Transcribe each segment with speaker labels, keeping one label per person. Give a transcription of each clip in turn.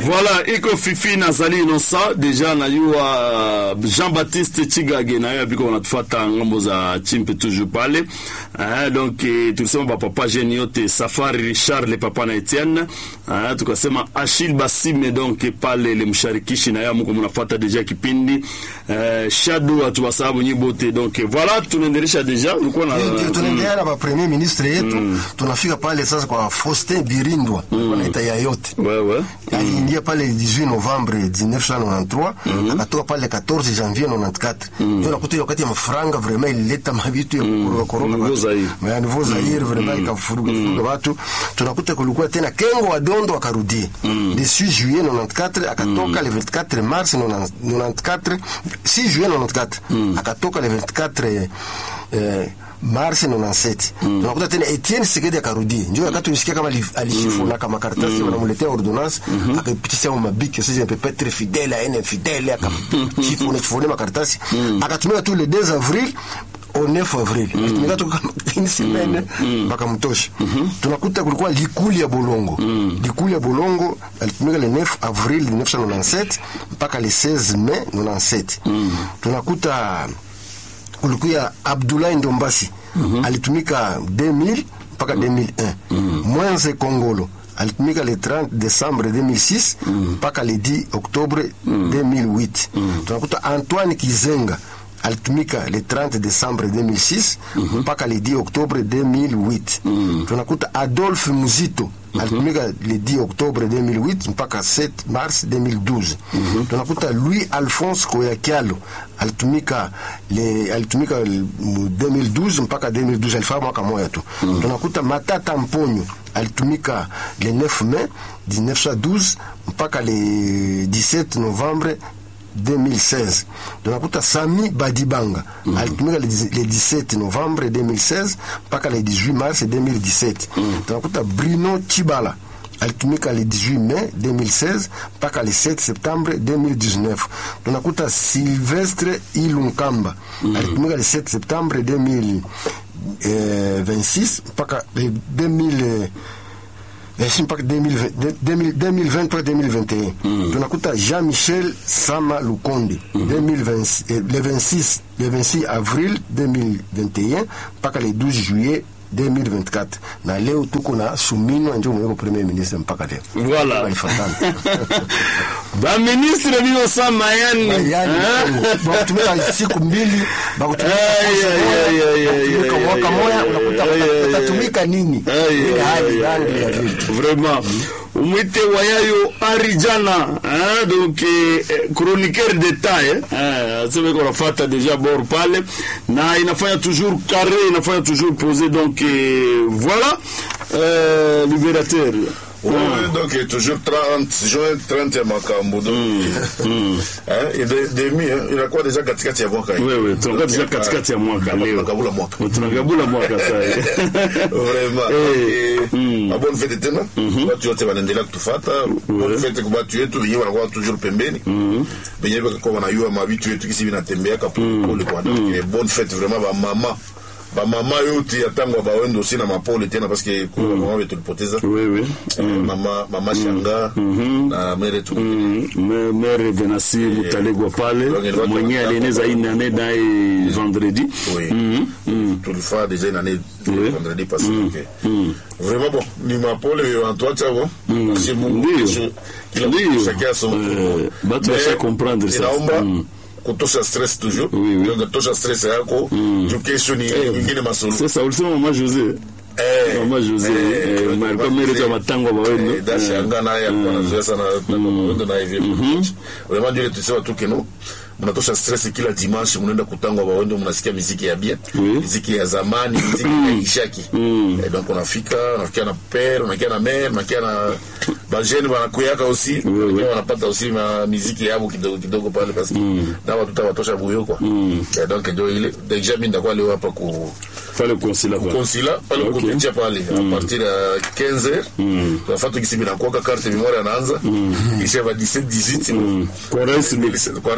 Speaker 1: Voilà, iko fifi nazali inosa deja najua Jean-Baptiste Chigage naye abiko wanatufuata ngambo za chimpe toujours pale eh, donc eh, tulisema bapapa jeni yote Safari Richard le papa na Etienne eh, tukasema Achille Basime donc pale le msharikishi na yamuko mnafuata deja kipindi eh, Shadow atuwasababu nyibote donc voilà tunaendelesha deja ulikuwa na
Speaker 2: Ndio tunaendelea na ba premier ministre yetu tunafika pale sasa kwa Faustin Birindwa wanaita ya yote
Speaker 1: ouais ouais
Speaker 2: aliingia pale 18 Novembre 1993 akatoka pale 14 Janvier 94 ndio nakuta hiyo wakati ya mafranga vraiment ilileta mabitu ya kukoroga koroga
Speaker 1: Nouveau
Speaker 2: watu.
Speaker 1: Zaire.
Speaker 2: Mais nouveau Zaire vraiment ikafuruga furuga watu tunakuta kulikuwa tena Kengo wa Dondo akarudi le 6 juillet 94 akatoka le 24 mars 94 6 juillet 94 akatoka le 24 eh, mars 97 tunakuta tena Etienne Sekedi akarudi ndio wakati ulisikia kama ali- alishifuna kama karatasi wanamletea ordonnance akapitisha mu mabiki sasa peut pas être fidèle à un infidèle akachifuna chifuna makaratasi akatumia tu le 2 avril au 9 avril alitumika tu kama une semaine mpaka mtosha tunakuta kulikuwa likuli ya bolongo likuli ya bolongo alitumika le 9 avril 1997 mpaka le 16 mai 97 tunakuta kulikuya Abdoulaye Ndombasi alitumika 2000 mpaka 2001 Mwenze Kongolo alitumika le 30 décembre 2006 mpaka le 10 octobre 2008 tunakuta Antoine Kizenga alitumika le 30 décembre 2006 mpaka le 10 octobre 2008 tunakuta Adolphe Muzito alitumika le 10 octobre 2008 mpaka 7 mars 2012 tunakuta Louis Alphonse Koyakialo alitumika le alitumika le- mu 2012 mpaka 2012 alifaa mwaka moja tu tunakuta Matata Mponyo alitumika le 9 mai 1912 mpaka le 17 novembre 2016 tunakuta Sami Badibanga alitumika le dix- le 17 novembre 2016 mpaka le 18 mars 2017 tunakuta Bruno Chibala alitumika le 18 mai 2016 mpaka le 7 septembre 2019 tunakuta Silvestre Ilunkamba alitumika le 7 septembre 2026 mpaka le 2000 Ainsi mpaka 2020 2020 2020 mpaka 2021 tunakuta Jean-Michel Sama Lukonde 2020 eh, le 26 le 26 avril 2021 mpaka le 12 juillet 2024 na leo tuko na Suminwa ndio mweko premier ministre mpaka leo
Speaker 1: Voilà.
Speaker 2: Walifatana.
Speaker 1: baministre binosa mayani
Speaker 2: Yani,
Speaker 1: Eh?
Speaker 2: bakutumika siku mbili bakutumika
Speaker 1: Ay,
Speaker 2: mwezi
Speaker 1: ay,
Speaker 2: moja,
Speaker 1: ay, ay, ay,
Speaker 2: bakutumika
Speaker 1: ay,
Speaker 2: mwaka
Speaker 1: ay,
Speaker 2: moja
Speaker 1: ay,
Speaker 2: unakuta
Speaker 1: ay, ay, ay,
Speaker 2: utatumika nini
Speaker 1: Ay,
Speaker 2: ile
Speaker 1: ay,
Speaker 2: hali
Speaker 1: ay,
Speaker 2: rangi
Speaker 1: ay,
Speaker 2: ya
Speaker 1: ay.
Speaker 2: vile
Speaker 1: vraiment umwite wayayo arijana hein, donc eh, eh, chroniqueur d'état eh, eh, aseme ko nafata déjà bord pale na inafanya toujours carré inafanya toujours posé donc eh, voilà euh, libérateur
Speaker 3: Oui, donc il est toujours 30 juin 30 ya makambo donc hein, il est demi hein, inakuwa deja katikati ya mwaka hii.
Speaker 1: wewe tunakuwa deja katikati ya mwaka leo
Speaker 3: Tunakabula mwaka
Speaker 1: tunagabula mwaka sai
Speaker 3: vraiment
Speaker 1: Eh,
Speaker 3: Eh, ma bonne fete tena watu wote wanaendelea kutufata bonne fete kwa watu wetu wenyewe wanakuwa toujours pembeni wenyewe wakakuwa wanayua mabitu yetu kisi vinatembeaka polepole kwa donc eh, bonne fete vraiment bamama bamama yote ya tango bawendo aussi na mapole tena parce que kuna mama wetu tulipoteza
Speaker 1: wewe
Speaker 3: Eh, mama mama shanga na mere tu
Speaker 1: Me- mere venasi mutalegwa pale
Speaker 3: Donc, il va
Speaker 1: mwenye
Speaker 3: tomber
Speaker 1: alieneza
Speaker 3: hapo.
Speaker 1: hii nane naye vendredi
Speaker 3: Oui. tulifaa déjà une année
Speaker 1: Oui.
Speaker 3: vendredi passé donc, eh, vraiment bon ni mapole antoacha bon Merci Mungu
Speaker 1: Ndio.
Speaker 3: kesho kila
Speaker 1: Ndio.
Speaker 3: mtu chacun son
Speaker 1: Eh, batu
Speaker 3: Mais
Speaker 1: washa comprendre ça.
Speaker 3: inaomba
Speaker 1: Mm.
Speaker 3: kutosha stress toujours
Speaker 1: Oui, oui.
Speaker 3: donc tosha stress yako juu kesho ni ingine masolo
Speaker 1: sasa ulisema mama jose
Speaker 3: Eh,
Speaker 1: mama jose
Speaker 3: eh,
Speaker 1: eh,
Speaker 3: donc,
Speaker 1: malikuwa
Speaker 3: mama
Speaker 1: mereto ya
Speaker 3: Jose,
Speaker 1: matango bawendo
Speaker 3: eh, dashanga naye alikuwa anazoea sana tango mawendo naye vile vraiment ndio ile tulisema tu keno mnatosha stress kila dimanche mnaenda kutangwa bawendo mnasikia miziki ya bien
Speaker 1: Oui.
Speaker 3: miziki ya zamani miziki ya ishaki eh, donc unafika unafikia na père unafikia na mère unafikia na bajeni wanakuyaka aussi
Speaker 1: Oui, oui.
Speaker 3: Pia wanapata aussi ma miziki yabo kidogo kidogo pale parce que na watu tutawatosha buyo kwa Eh, donc ndio ile deja mimi ndakuwa leo hapa ku
Speaker 1: pale konsila pale
Speaker 3: konsila pale
Speaker 1: Ok.
Speaker 3: kupitia pale a partir ya 15 tunafata kisi binakuwaka carte memoire anaanza kisha ba 17 18
Speaker 1: kwa rais Luke.
Speaker 3: kwa rais Luku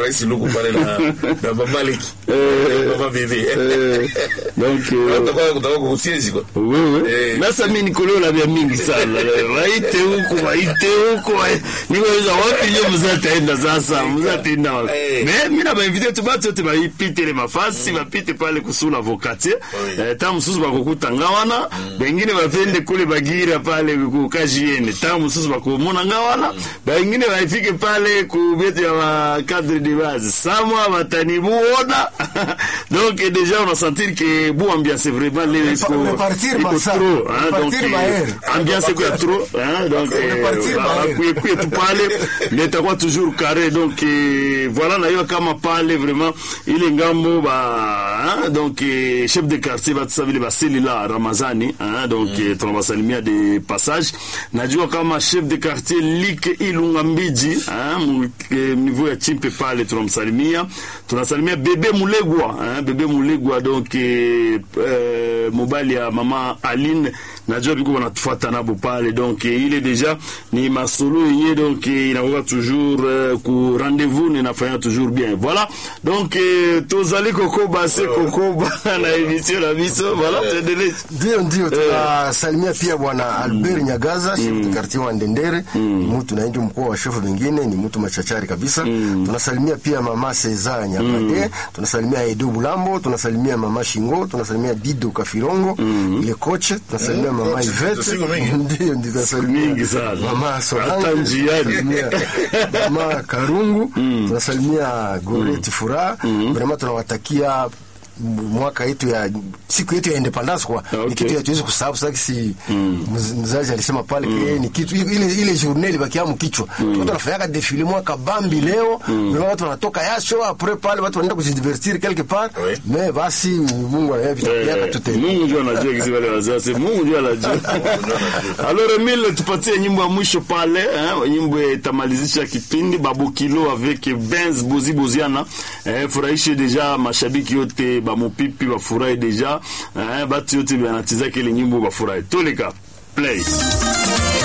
Speaker 3: pale na na mama Leki
Speaker 1: Eh.
Speaker 3: mama bibi
Speaker 1: Eh, donc eh,
Speaker 3: utakuwa utakuwa kusiezi kwa
Speaker 1: wewe
Speaker 3: Eh.
Speaker 1: nasa mi nikoleola vya mingi sana waite huku waite huku wa- niweza wapi nyo mzataenda sasa mzataenda wapi
Speaker 3: Eh.
Speaker 1: me mi na bainvite tu batu yote baipitele mafasi bapite pale kusula vokatie
Speaker 3: Oui.
Speaker 1: eh, ta mususu bakukuta ngawana bengine bapende kule bagira pale kukajiene ta mususu bakumona ngawana bengine baifike pale ku bietu ya bakadre de base samwa batani buona donc déjà on a senti que bu ambiance vraiment leo
Speaker 2: Mais pa-
Speaker 1: iko
Speaker 2: mais partir
Speaker 1: iko
Speaker 2: Barça,
Speaker 1: trop hein,
Speaker 2: mais
Speaker 1: donc
Speaker 2: partir
Speaker 1: eh,
Speaker 2: Bayern.
Speaker 1: ambiance iko ya trop hein, donc
Speaker 2: Mais partir Bayern.
Speaker 1: kuye tu pale mais itakuwa toujours carré donc eh, voilà nayo kama pale vraiment ile ngambo ba hein, donc eh, chef de quartier batusa vile baseli la Ramazani hein, donc eh, tunawasalimia de passage najua kama chef de quartier Like Ilunga Mbiji hein, mu- eh, niveau ya chimpe pale tunamsalimia tunasalimia bebe Mulegwa hein, bebe Mulegwa donc eh, eh, mobali ya mama Aline najua biko wanatufuata nabo pale donc eh, ile deja ni masolo yenye donc eh, inakuwa toujours eh, ku rendez-vous ninafanya toujours bien voilà donc eh, tozali kokoba se kokoba na emission na biso voilà tuendelee
Speaker 2: ndio ndio tunasalimia pia bwana Albert Nyagaza chef de quartier wa Ndendere ni mtu na ndio mkuu wa chef wengine ni mtu machachari kabisa tunasalimia pia mama Cesar Nyabade tunasalimia Edo Bulambo tunasalimia mama Shingo tunasalimia Dido Kafirongo ile coach tunasalimia mama Ivete
Speaker 3: siku mingi.
Speaker 2: ndio ndio tunasalimia
Speaker 1: mingi sana
Speaker 2: mama Solange
Speaker 1: hata njiani
Speaker 2: tunasalimia mama Karungu tunasalimia Goreti Furaha vraiment tunawatakia mwaka yetu ya siku yetu ya independence kwa
Speaker 1: Okay.
Speaker 2: ni kitu hatuwezi kusahau sasa si mz- mzazi alisema pale mm. ni kitu ile ile journée ilibakia mkichwa mm. watu wanafanyaka defile mwaka bambi leo mm. watu wanatoka yasho après pale watu wanaenda kujidivertir quelque part
Speaker 3: Oui.
Speaker 2: mais basi Mungu anayea vitakuja
Speaker 1: Eh,
Speaker 2: tute
Speaker 1: Mungu ndio anajua kisi wale wazazi, Mungu ndio anajua. Alors Emile, tupatie nyimbo ya mwisho pale, eh, nyimbo itamalizisha kipindi Babu Kilo avec Benz Bozi Boziana. Eh, furahishe deja mashabiki yote bamupipi bafurahi deja. Eh, batu yote banacheza kile nyimbo bafurahi. Toleka play.